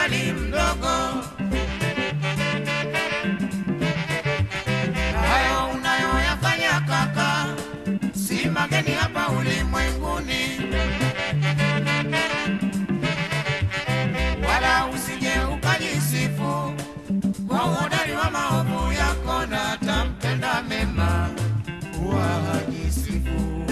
ningali mdogo. Hayo unayoyafanya kaka, si mageni hapa ulimwenguni, wala usije ukajisifu kwa uhodari wa maovu yako, na tampenda mema huwa hajisifu.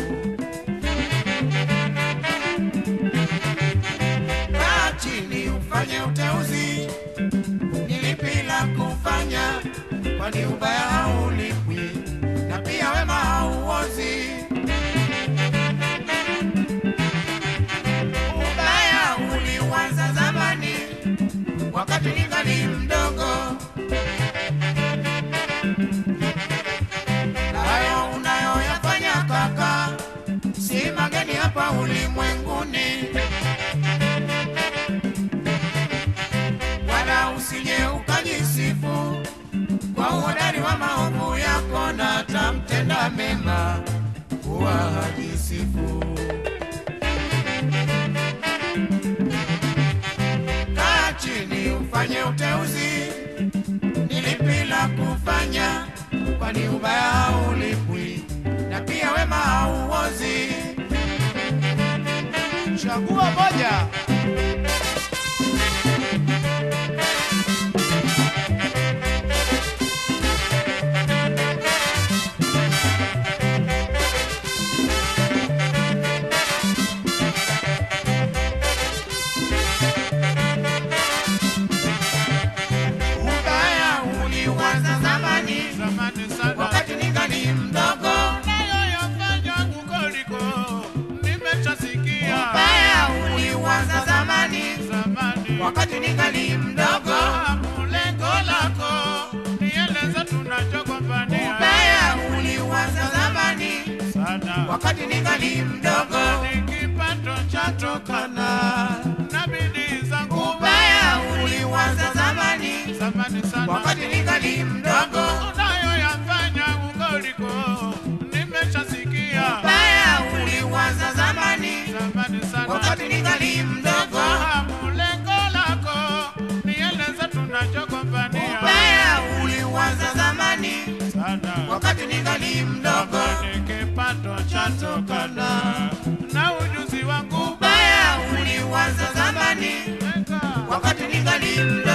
Kaa chini ufanye uteuzi, ni lipi la kufanya, kwani ubaya haulipwi na pia wema hauozi. Ubaya ulianza zamani, wakati ningali mdogo, na hayo unayoyafanya kaka, si mageni hapa ulimwenguni. wala usije ukajisifu kwa uhodari wa maovu yako, na tamtenda mema huwa hajisifu. Kaa chini ufanye uteuzi, ni lipi la kufanya, kwani ubaya haulipwi na pia wema hauozi. Chagua moja. Ubaya ulianza zamani, Zamani sana wakati ningali mdogo. nayoyafanya kukoliko nimeshasikia. Ubaya ulianza zamani, Zamani wakati ningali mdogo. fahamu lengo lako, nieleze tunachogombania Ubaya ulianza zamani, sana. wakati ningali mdogo. Ni kipato chatokana na bidii zangu. Ubaya ulianza zamani, Zamani sana wakati ningali mdogo. unayoyafanya kukoliko nimeshasikia. Ubaya ulianza zamani, Zamani sana wakati ningali mdogo. fahamu lengo lako, nieleze tunachogombania Ubaya ulianza zamani, sana. wakati ningali mdogo. Ni kipato chatokana na ujuzi wangu. Ubaya ulianza zamani, Weka. wakati ningali mdogo.